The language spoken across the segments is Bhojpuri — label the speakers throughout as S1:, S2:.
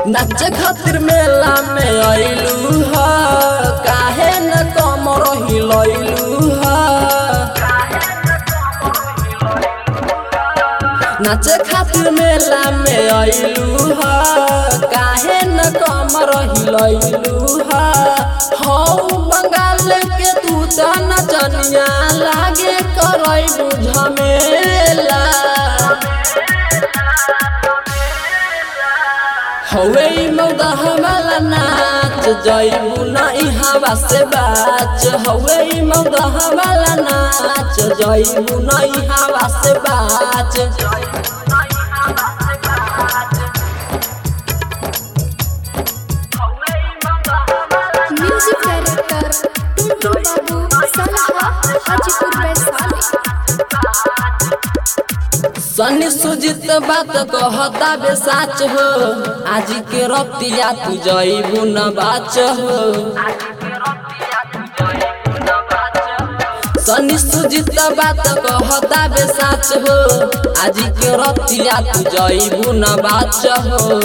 S1: नाचे खातिर मेला में अइलू ह काहे न कमर हिलैलू ह नाचे खातिर मेला में अइलू ह काहे न कमर हिलैलू ह हौ बंगाल के तू त नचनिया लागे करई बुझमेला हवे मौदा हमारा नाच जइबू नहीं हवा से बाच हवे मौदा हमारा नाच जइबू नहीं हवा से बाच
S2: म्यूजिक डायरेक्टर टुनटुन बाबू सलहा हाजीपुर वैशाली
S1: सनी सुजित बात कहता बे साच हो आज के रतिया तू जइबू न बाच हो सनी सुजित बात कहता बे साच हो आज के रतिया तू जइबू न बाच हो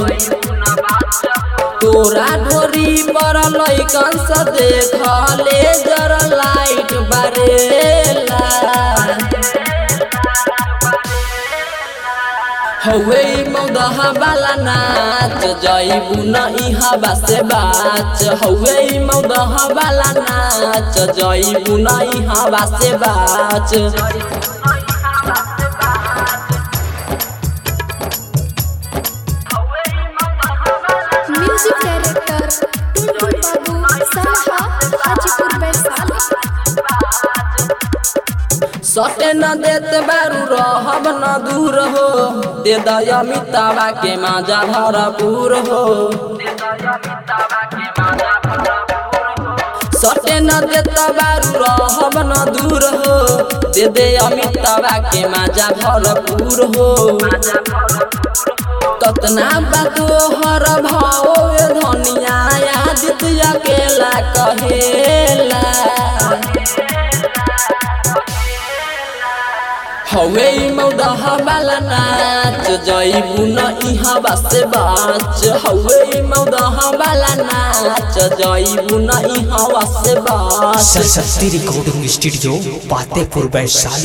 S1: तोरा ढोरी पर लइकन से देख लेजर लाइट बरेला हवे मौदह वाला नाच जइबू नहीं हवा से बाच हवे मौदह वाला नाच जइबू नहीं हवा से बाच
S2: म्यूजिक डायरेक्टर टुनटुन बाबू सलहा हाजीपुर वैशाली
S1: सटे न देत बारू रहब न दूर हो दे दय मितावा के माजा भरपूर हो सटे न देत बारू रहब न दूर हो दे दे अमितावा के माजा भरपूर हो कतना बातो हर भाव धनिया आदित्य अकेला कहेला हवे मौदह वाला नाच जइबू न इहवा से बाच हवे मौदह वाला नाच जइबू न इहवा से बाच
S3: सरस्वती रिकॉर्डिंग स्टूडियो पातेपुर वैशाली